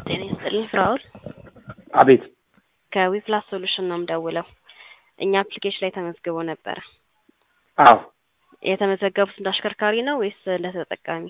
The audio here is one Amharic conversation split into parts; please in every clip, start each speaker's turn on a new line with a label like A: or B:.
A: ጤና ይስጥልኝ ፍራኦል
B: አቤት
A: ከዊፕላስ ሶሉሽን ነው የምደውለው። እኛ አፕሊኬሽን ላይ ተመዝግበው ነበረ።
B: አዎ
A: የተመዘገቡት እንደ አሽከርካሪ ነው ወይስ ለተጠቃሚ?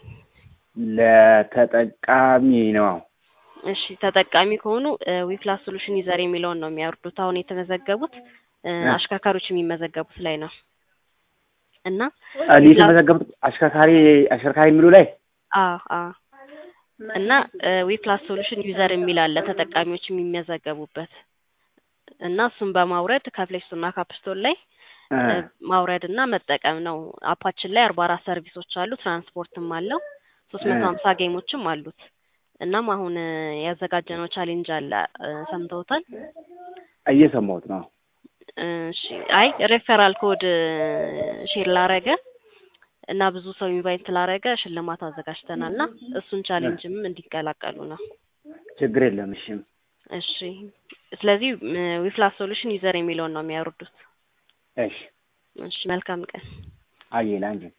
B: ለተጠቃሚ ነው።
A: እሺ ተጠቃሚ ከሆኑ ዊፕላስ ሶሉሽን ዩዘር የሚለውን ነው የሚያወርዱት። አሁን የተመዘገቡት እ
B: እ
A: አሽከርካሪዎች የሚመዘገቡት ላይ ነው እና
B: እኔ የተመዘገቡት አሽከርካሪ አሽከርካሪ የሚሉ ላይ
A: አዎ አዎ እና ዊፕላስ ሶሉሽን ዩዘር የሚል አለ ተጠቃሚዎች የሚመዘገቡበት እና እሱን በማውረድ ከፕሌይ ስቶር እና ከአፕ ስቶር ላይ
B: እ
A: እ ማውረድ እና መጠቀም ነው። አፓችን ላይ አርባ አራት ሰርቪሶች አሉ። ትራንስፖርትም አለው። ሶስት መቶ ሀምሳ ጌሞችም አሉት። እናም አሁን እ ያዘጋጀነው ቻሌንጅ አለ እ ሰምተውታል?
B: እየሰማሁት ነው።
A: እሺ አይ ሬፈራል ኮድ ሼር ላረገ እና ብዙ ሰው ኢንቫይት ላረገ ሽልማት አዘጋጅተናል እና እሱን ቻሌንጅም እንዲቀላቀሉ ነው።
B: ችግር የለም። እሺ
A: እሺ ስለዚህ ዊፕላስ ሶሉሽን ዩዘር የሚለውን ነው የሚያወርዱት።
B: እሺ
A: እሺ መልካም ቀን።
B: አየለ አንቺ